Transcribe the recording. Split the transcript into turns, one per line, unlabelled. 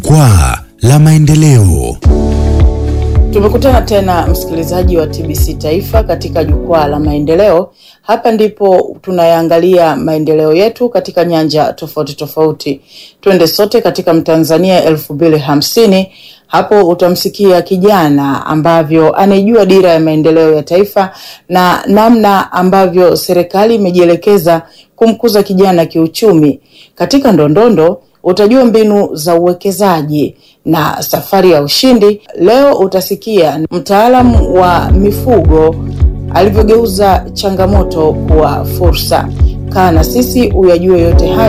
Jukwaa la Maendeleo.
Tumekutana tena msikilizaji wa TBC Taifa katika jukwaa la maendeleo. Hapa ndipo tunayaangalia maendeleo yetu katika nyanja tofauti tofauti. Twende sote katika Mtanzania elfu mbili hamsini. Hapo utamsikia kijana ambavyo anaijua dira ya maendeleo ya taifa na namna ambavyo serikali imejielekeza kumkuza kijana kiuchumi. Katika ndondondo utajua mbinu za uwekezaji na safari ya ushindi. Leo utasikia mtaalamu wa mifugo alivyogeuza changamoto kuwa fursa. Kaa na sisi uyajue yote haya.